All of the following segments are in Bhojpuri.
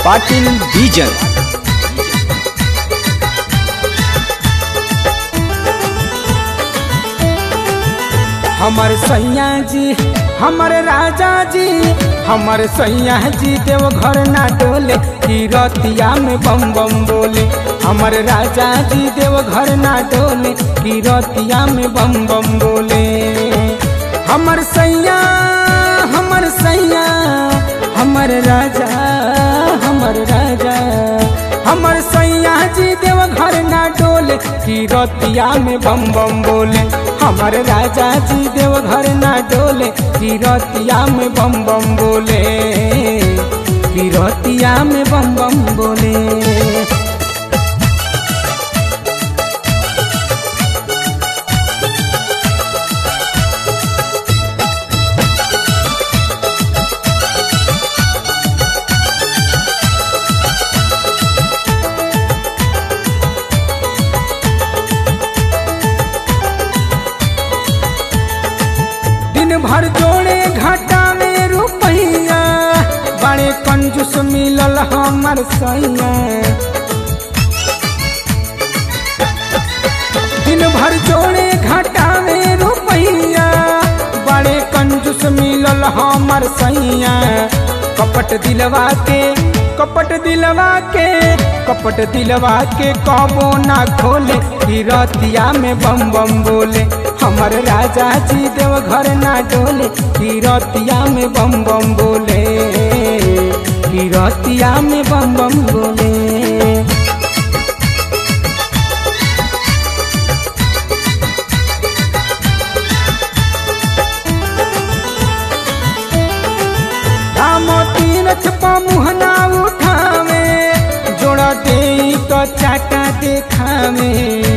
पाटील डीजल हमर सैया जी हमर राजा जी हमर सैया जी देव घर ना डोले की रतिया में बम बम बोले हमर राजा जी देव घर ना डोले की रतिया में बम बम बोले हमर सैया हमर सैया हमर राजा हमर राजा हमर सैया जी देव घर ना डोले की रतिया में बम बम बोले हमर राजा जी देव घर ना डोले की रतिया में बम बम बोले की रतिया में बम बम बोले दिन भर जोड़े घाटा में रुपैया बड़े कंजूस मिलल हमर सैया दिन भर जोड़े घाटा में रुपैया बड़े कंजूस मिलल हमर सैया कपट दिलवा के कपट दिलवा के कपट दिलवा के कबो ना खोले की रतिया में बम बम बोले हमर राजा जी देव घर ना डोले की रतिया में बम बम बोले की रतिया में बम बम बोले धामो तीरथ पा मुहना उठावे जोड़ा दे तो चाटा देखावे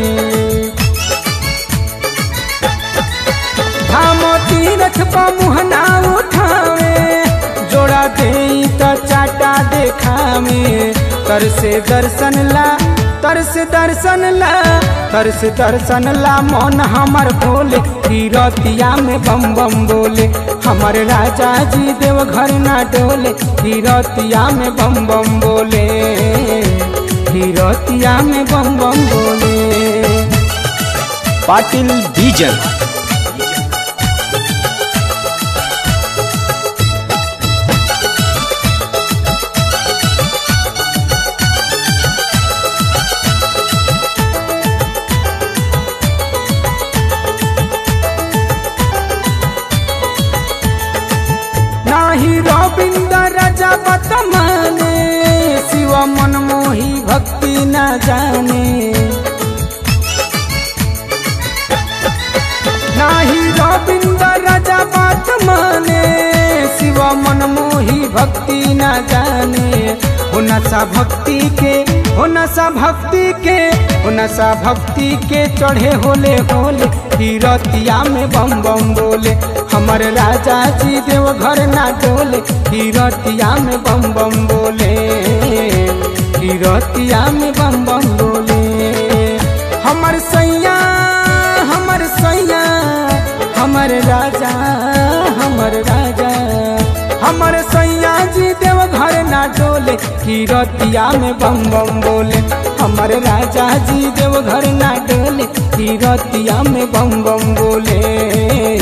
धामो तीरथ पा मुहना उठावे जोड़ा दे तो चाटा देखावे तर से दर्शन ला तर से दर्शन ला तर से दर्शन ला मन हमर भोले की रतिया में बम बम बोले हमर राजा जी देव घर ना डोले की रतिया में बम बम बोले की रतिया में बम बम बोले पाटील डीजल नाही रविंद्र राजा बतमाने शिव मनमोही भक्ति न जाने नाही रविंद्र राजा बात माने शिव मनमोही भक्ति न जाने हो नशा भक्ति के हो नशा भक्ति के हो नशा भक्ति के चढ़े होले होले की रतिया में बम बम बोले हमर राजा जी देव घर ना डोले की रतिया में बम बम बोले की रतिया में बम बम बोले हमर सैया हमर सैया हमर राजा हमर राजा हमर सैया जी देव घर ना डोले की रतिया में बम बम बोले हमर राजा जी देव घर ना डोले की रतिया में बम बम बोले